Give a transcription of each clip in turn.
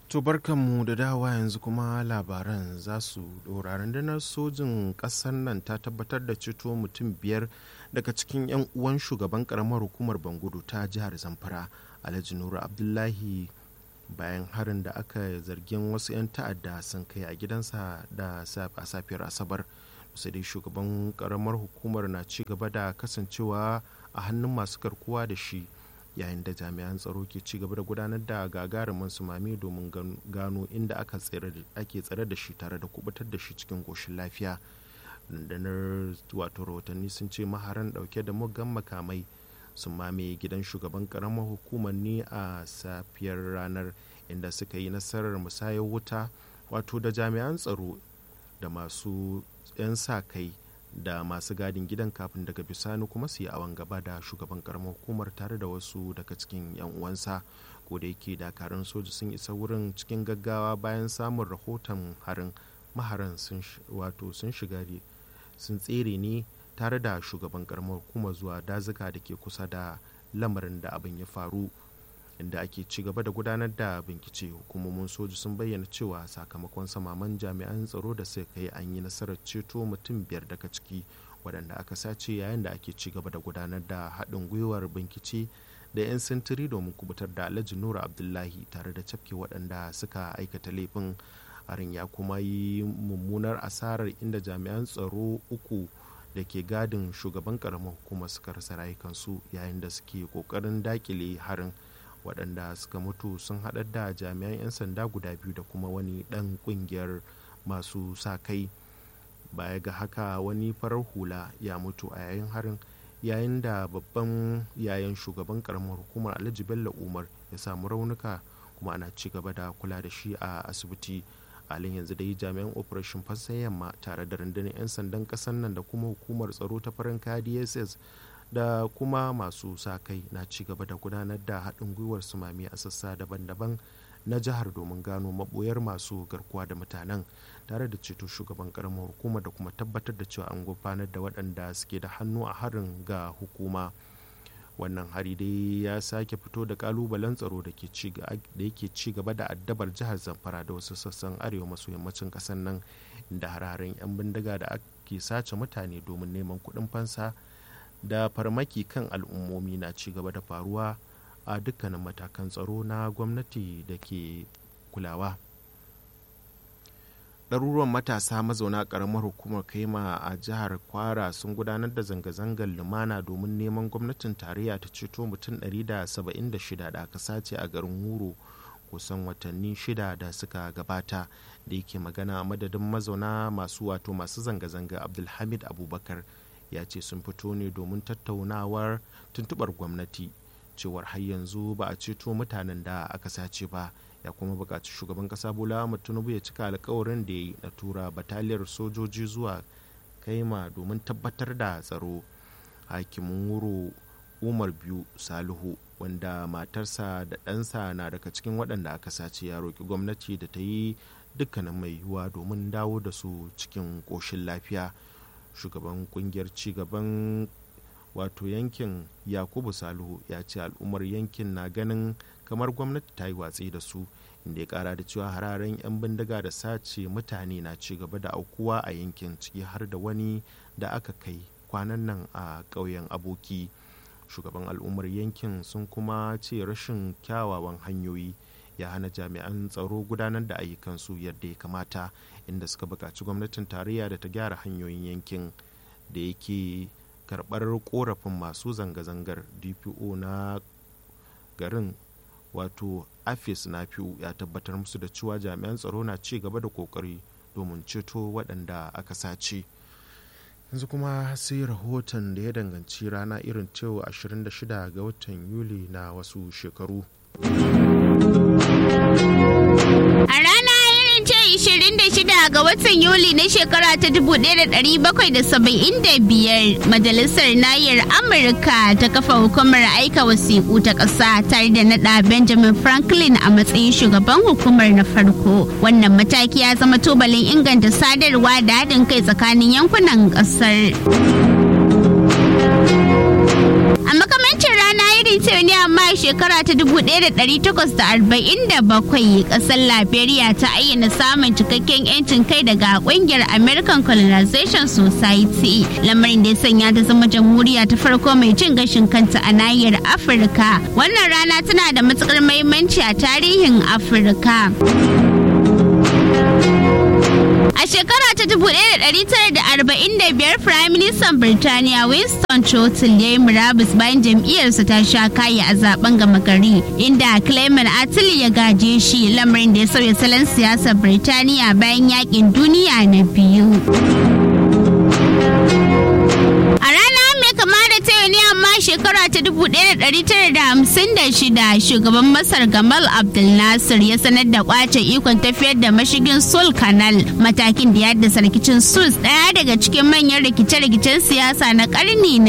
To barkanmu da dawa yanzu kuma labaran za su dora rundunar sojin ƙasar nan ta tabbatar da ceto mutum biyar daga cikin 'yan uwan shugaban karamar hukumar bangudu ta jihar zamfara alhaji nura abdullahi bayan harin da aka zargin wasu 'yan ta'adda sun kai a gidansa da a safiyar asabar sai dai shugaban karamar hukumar na ci gaba da kasancewa a hannun masu garkuwa da shi yayin da jami'an tsaro ke ci gaba da gudanar da gagarumin sumami domin gano inda ake tsare da shi tare da kubutar da shi cikin goshin lafiya rundunar wato rahotanni sun ce maharan dauke da muggan makamai sun mamaye gidan shugaban karamar hukumar ne a safiyar ranar inda suka yi nasarar musayar wuta wato da jami'an tsaro da masu 'yan sa kai da masu gadin gidan kafin daga bisani kuma su yi awon gaba da shugaban karamar hukumar tare da wasu daga cikin 'yan uwansa ko da yake dakarun soja sun isa wurin cikin gaggawa bayan samun rahoton harin maharan sun wato sun shiga sun tsere ne tare da shugaban karamar hukumar zuwa dazuka da ke kusa da lamarin da abin ya faru inda ake ci gaba da gudanar da bincike hukumomin soja sun bayyana cewa sakamakon samaman jami'an tsaro da suka kai an yi nasarar ceto mutum biyar daga ciki waɗanda aka sace yayin da ake ci gaba da gudanar da haɗin gwiwar bincike da 'yan sintiri domin kubutar da alhaji nura abdullahi tare da cafke waɗanda suka aikata laifin harin ya kuma yi mummunar asarar inda jami'an tsaro uku da ke gadin shugaban karamar hukumar suka rasa rayukansu yayin da suke kokarin dakile harin waɗanda suka mutu sun haɗar da jami'an 'yan sanda guda biyu da kuma wani ɗan ƙungiyar masu sa kai baya ga haka wani farar hula ya mutu a yayin harin yayin da babban yayan shugaban karamar hukumar alhaji bello umar ya samu raunuka kuma ana ci gaba da kula da shi a asibiti halin yanzu dai jami'an operation fassan yamma tare da rundunar 'yan sandan ƙasar nan da kuma hukumar tsaro ta farin kaya dss da kuma masu sa kai na ci gaba da gudanar da haɗin gwiwar sumami a sassa daban-daban na jihar domin gano maɓoyar masu garkuwa da mutanen tare da ceto shugaban karamar hukuma da kuma tabbatar da cewa an gudanar da waɗanda suke da hannu a harin ga hukuma wannan hari dai ya sake fito da kalubalen tsaro da yake ci gaba da addabar jihar zamfara da wasu sassan arewa maso yammacin ƙasar nan inda har-haren 'yan bindiga da ake sace mutane domin neman kuɗin fansa da farmaki kan al'ummomi na ci gaba da faruwa a dukkanin matakan tsaro na gwamnati da ke kulawa ɗaruruwan matasa mazauna ƙaramar hukumar kaima a jihar kwara sun gudanar da zanga-zangar lumana domin neman gwamnatin tarayya ta ceto mutum 176 da aka sace a garin wuro kusan watanni shida da suka gabata da yake magana a madadin mazauna masu wato masu zanga-zanga abdulhamid abubakar ya ce sun fito ne domin tattaunawar tuntubar gwamnati cewar har yanzu ba a ceto mutanen da aka sace ba ya kuma buƙaci shugaban ƙasa bola tinubu ya cika alkawarin da ya yi na tura bataliyar sojoji zuwa kaima domin tabbatar da tsaro hakimin wuro umar biyu salihu wanda matarsa da ɗansa na daga cikin waɗanda aka sace ya roƙi gwamnati da ta yi dukkanin mai yiwuwa domin dawo da su cikin ƙoshin lafiya shugaban kungiyar cigaban wato yankin yakubu salihu ya ce al'ummar yankin na ganin kamar gwamnati ta yi watsi da su inda ya kara da cewa hararen 'yan bindiga da sace mutane na ci gaba da aukuwa a yankin ciki har da wani da aka kai kwanan nan a ƙauyen aboki shugaban al'ummar yankin sun kuma ce rashin kyawawan hanyoyi ya hana jami'an tsaro gudanar da ayyukansu yadda ya kamata inda suka buƙaci gwamnatin tarayya da ta gyara hanyoyin yankin da yake karɓar korafin masu zanga-zangar dpo na garin wato afis na fiu ya tabbatar musu da cewa jami'an tsaro na ci gaba da kokari domin ceto waɗanda aka sace yanzu kuma sai rahoton da ya danganci rana irin cewa 26 ga watan yuli na wasu shekaru A rana irin ce 26 ga watan Yuli na shekara ta 1775 Majalisar Nayar Amurka ta kafa hukumar aika wasiƙu ta ƙasa tare da naɗa Benjamin Franklin a matsayin shugaban hukumar na farko. Wannan mataki ya zama tubalin inganta sadarwa da haɗin kai tsakanin yankunan ƙasar. A makamancin rana irin ta ne amma shekara ta 1847 kasar Liberia ta ayyana samun cikakken 'yancin kai daga kungiyar American Colonization Society. Lamarin da ya sanya ta zama jamhuriya ta farko mai cin gashin kanta a nahiyar Afirka. Wannan rana tana da matukar muhimmanci a tarihin Afirka. A shekara ta 1945 Prime Minister Birtaniya Winston Churchill ya yi murabus bayan jam'iyyarsa ta sha kayi a zaben gama gari inda Clement Attlee ya gaje shi lamarin da ya sauya salon siyasar Birtaniya bayan yakin duniya na biyu. A rana mai kama da ta ne amma shekara ta 1956 shugaban Masar Gamal Abdel Nasser ya sanar da kwace ikon tafiyar da mashigin Sul Canal matakin da ya haddasa rikicin Suez daya daga cikin manyan rikice-rikicen siyasa na karni na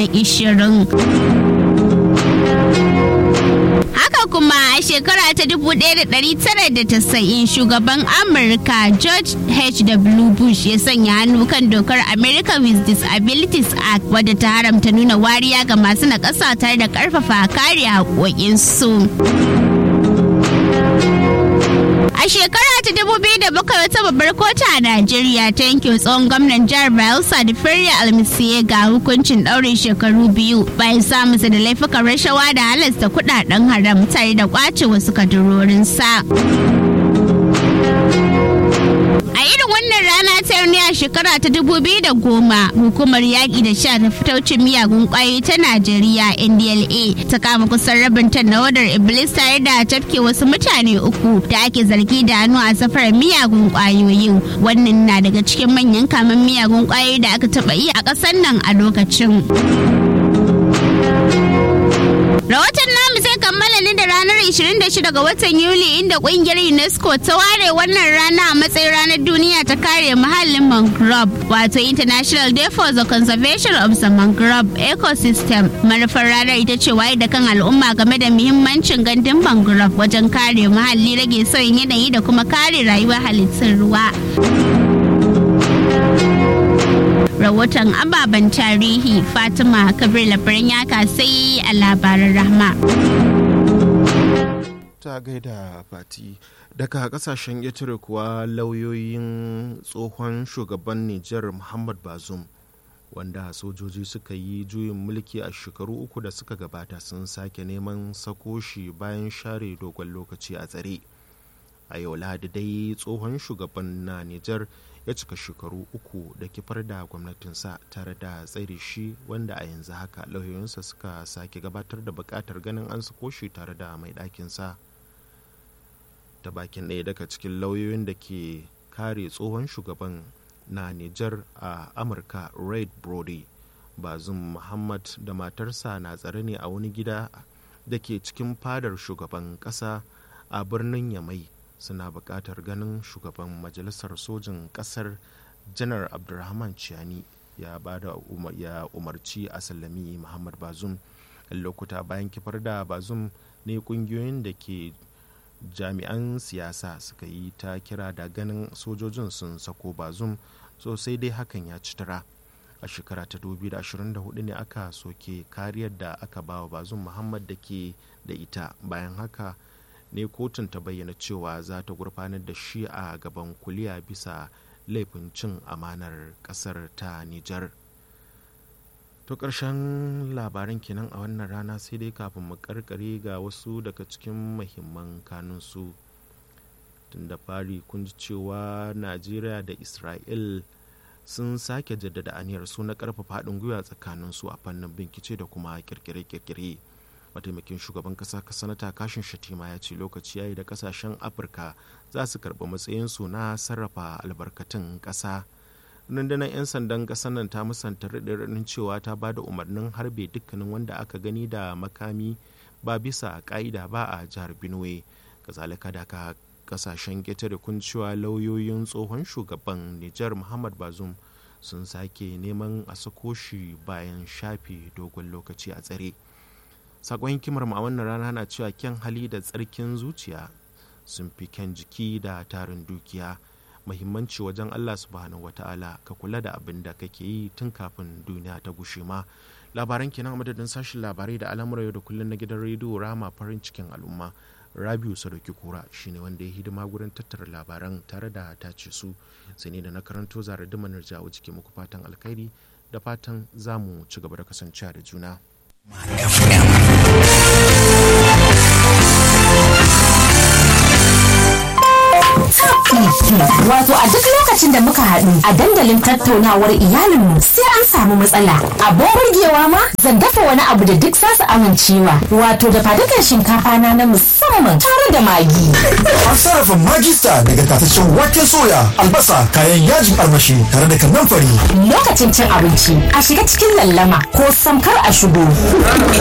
20. Haka kuma a shekara ta 1990 shugaban Amurka George H.W. Bush ya sanya hannu kan dokar America with Disabilities Act wadda ta haramta nuna wariya ga masu nakasa tare da karfafa kare haƙoƙinsu. A shekara ta dubu biyu da bakwai wata babbar kotu a Najeriya ta yanke tsohon gwamnan jihar Bayelsa da Ferry Almisiye ga hukuncin ɗaurin shekaru biyu bayan samunsa da laifukan rashawa da halasta kuɗaɗen haram tare da ƙwace wasu kadurorinsa. A irin wannan rana ta ne a shekara ta dubu biyu da goma hukumar yaƙi da sha ta fitaucin miyagun ƙwayoyi ta Najeriya NDLA ta kama kusan rabin tan na wadar Iblis tare da tafke wasu mutane uku da ake zargi da hannu a safarar miyagun ƙwayoyin. Wannan na daga cikin manyan kaman miyagun ƙwayoyi da aka taɓa yi a ƙasar nan a lokacin. Rahoton namu zai kammala ne da ranar 26 ga watan Yuli inda kungiyar UNESCO ta ware wannan rana a matsayin ranar duniya ta kare muhallin mangrove wato International Day for the Conservation of the Mangrove Ecosystem. Manufar ranar ita ce waye da kan al'umma game da muhimmancin gandun mangrove wajen kare muhalli rage sauyin yanayi da kuma kare rayuwar halittun ruwa. rahoton ababen tarihi fatima kabir labarin yaka sai a labaran rahma ta gaida fati daga kasashen ƙetare kuwa lauyoyin tsohon shugaban nijar muhammad bazum wanda sojoji suka yi juyin mulki a shekaru uku da suka gabata sun sake neman sako shi bayan share dogon lokaci a tsare a yau lahadi dai tsohon shugaban na nijar ya cika shekaru uku da kifar da gwamnatinsa tare da tsare shi wanda a yanzu haka lauyoyinsa suka sake gabatar da bukatar ganin an sako shi tare da mai ɗakinsa ta bakin ɗaya daga cikin lauyoyin da ke kare tsohon shugaban na nijar a amurka red brody bazum muhammad da matarsa na tsare ne a wani gida da ke cikin fadar shugaban ƙasa a birnin yamai suna buƙatar ganin shugaban majalisar sojin ƙasar janar abdulrahman ciani ya ba da ya umarci a sallami muhammad bazum lokuta bayan kifar da bazum ne ƙungiyoyin da ke jami'an siyasa suka yi ta kira da ganin sojojin sun sako bazum sosai dai hakan ya ci tara a shekara ta 2024 ne aka soke kariyar da aka ba wa bazum muhammad da ke da ita bayan haka ne kotun ta bayyana cewa za ta gurfanar da shi a gaban kuliya bisa laifin cin amanar kasar ta Nijar. To ƙarshen labaran kenan a wannan rana sai dai kafin mu karkare ga wasu daga cikin mahimman kanunsu. Tun da fari kun ji cewa Najeriya da Isra'il sun sake jaddada aniyar su na ƙarfafa haɗin gwiwa tsakaninsu a fannin bincike da kuma kirkire-kirkire. mataimakin shugaban kasa sanata kashin shatima ya ce lokaci yayi da kasashen afirka za su karɓi matsayinsu na sarrafa albarkatun ƙasa rundunar 'yan sandan ƙasar nan ta musanta raɗin cewa ta ba da umarnin harbe dukkanin wanda aka gani da makami ba bisa ƙa'ida ba a jihar benue kazalika da ka kasashen ƙetare kun cewa lauyoyin tsohon shugaban nijar muhammad bazum sun sake neman a sako shi bayan shafe dogon lokaci a tsare sakon hikimar mu a wannan rana na cewa kyan hali da tsarkin zuciya sun fi kyan jiki da tarin dukiya mahimmanci wajen allah subhanahu wata'ala ka kula da abin da kake yi tun kafin duniya ta gushe ma labaran kenan a madadin sashen labarai da al'amura yau da kullum na gidan rediyo rama farin cikin al'umma rabiu sadauki kura shine wanda ya hidima gurin tattara labaran tare da tace su sai ne da na karanto zara dimanar jawo ciki muku fatan alkhairi da fatan za mu ci gaba da kasancewa da juna Wato a duk lokacin da muka haɗu a dandalin tattaunawar iyalinmu sai an samu matsala. Abin burgewa ma zan dafa wani abu da duk za su amincewa. Wato da fadukan shinkafa na na musamman tare da magi. An sarrafa magista daga tataccen waken soya, albasa, kayan yajin armashi tare da kannan fari. Lokacin cin abinci a shiga cikin lallama ko samkar a shigo.